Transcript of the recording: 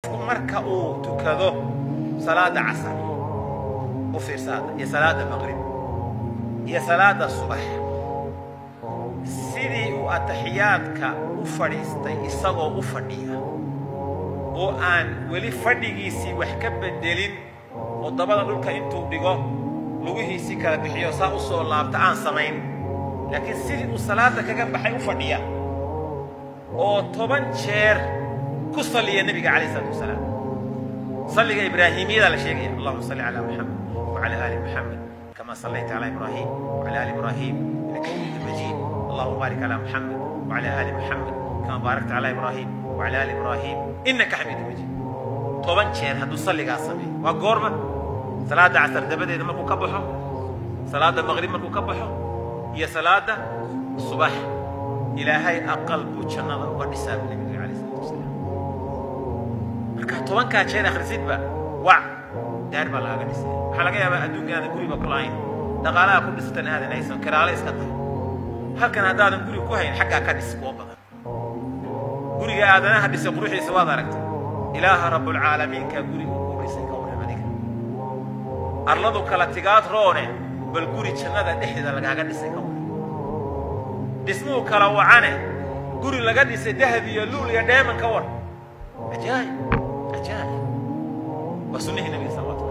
marka uu tukado salaada casar u fiirsaada iyo salaada maqrib iyo salaada subax sidii uu ataxiyaadka u fadhiistay isagoo u fadhiya oo aan weli fadhigiisii wax ka bedelin oo dabada dhulka intuu dhigo lugihiisii kala bixiyo saa u soo laabta aan samayn laakiin sidii uu salaada kaga baxay u fadhiya oo toban jeer ku salliya nebiga calayh isalaatu wasalaam salliga ibraahimiyada la sheegaya allahuma salli calaa muxamed wacala aali muxamed kama sallayta calaa ibraahim wacala aali ibraahim innaka xamiidu majiid allahuma baarik calaa muxamed wacala aali muxamed kama baarakta calaa ibraahim wacala aali ibraahim innaka xamiidu majiid toban jeer hadduu salligaas sameeyo waa goorma salaada casar dabadeeda markuu ka baxo salaada maqrib markuu ka baxo iyo salaada subax ilaahay aqal buu jannada uga dhisaa bu nebiga calayh isalaatu wasalaam marka tobankaa jeer akhrisidba wac daar baa lagaga dhisay waxaa laga yaabaa adduunka aadan guriba ku lahayn dhaqaalaha ku dhisatan aadan haysan kiraale iska tahay halkan haddaadan guri ku hayn xaggaa ka dhis kuwa badan guriga aadanaha dhisay quruxiisa waad aragtay ilaaha rabbulcaalamiinkaa guri uu ku dhisay ka warram adiga arladu kala tigaad roone bal guri jannada dhexdeeda lagaaga dhisay ka warram dhismuhu kala wacane guri laga dhisay dahab iyo luul iyo dheeman ka war cajaa'ib cajaa'ib waa sunnihii nabiga salawatu